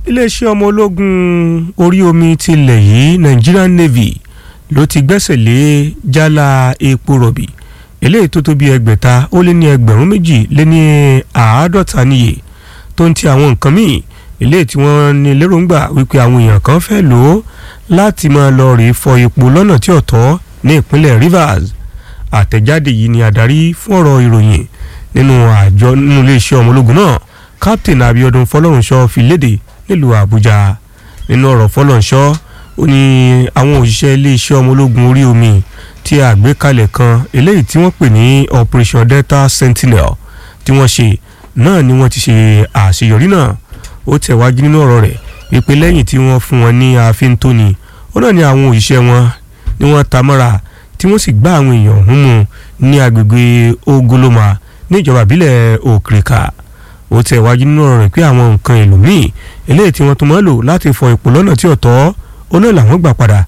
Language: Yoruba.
iléeṣẹ́ ọmọ ológun orí omi tilẹ̀ yìí Nigerian Navy ló ti gbẹ́sẹ̀ lé jálá epo rọ̀bì eléyìí tó tó bí ẹgbẹ̀ta ó lé ní ẹgbẹ̀rún méjì lé ní àádọ́ta níye tó ń ti àwọn nǹkan míì eléyìí tí wọ́n ní lérògbà wípé àwọn èèyàn kan fẹ́ lò ó láti máa lọ rèé fọ epo lọ́nà tí ò tọ́ ní ìpínlẹ̀ Rivers àtẹ̀jáde yìí ni adarí fún ọ̀rọ̀ ìròyìn nínú àjọ nínú iléeṣẹ́ ọmọ ológun náà Captain Abiodun Fọlọ́runṣọ́ fi léde nílùú Àbújá nínú ọ̀rọ̀ Fọlọ́runṣọ́ ó ní àwọn òṣìṣẹ́ iléeṣẹ́ ọmọ ológun orí omi tí àgbékalẹ̀ kan eléyìí tí wọ́n pè ní Operation Delta Sentinel tí wọ́n ṣe náà ni wọ́n ti ṣe àṣeyọrí náà ó tẹ̀wájú nínú ọ̀rọ̀ rẹ̀ wípé lẹ́yìn tí wọ́n fún wọn ní ààfin tóni ó náà ní àwọn òṣìṣẹ́ wọn ni wọ́n ta mọ́ra tí wọ́n sì gbá àwọn èèyàn ọ̀hún mú ní agbègbè Ogoloma ní ìjọba ìbílẹ̀ Òkìrìkà ó tẹ̀wájú nínú ọ̀rọ̀ rẹ̀ pé àwọn nǹkan èlò míì eléyìí tí wọ́n tún máa lò láti fọ epo lọ́nà tí ò tọ́ ó náà làwọn gbà padà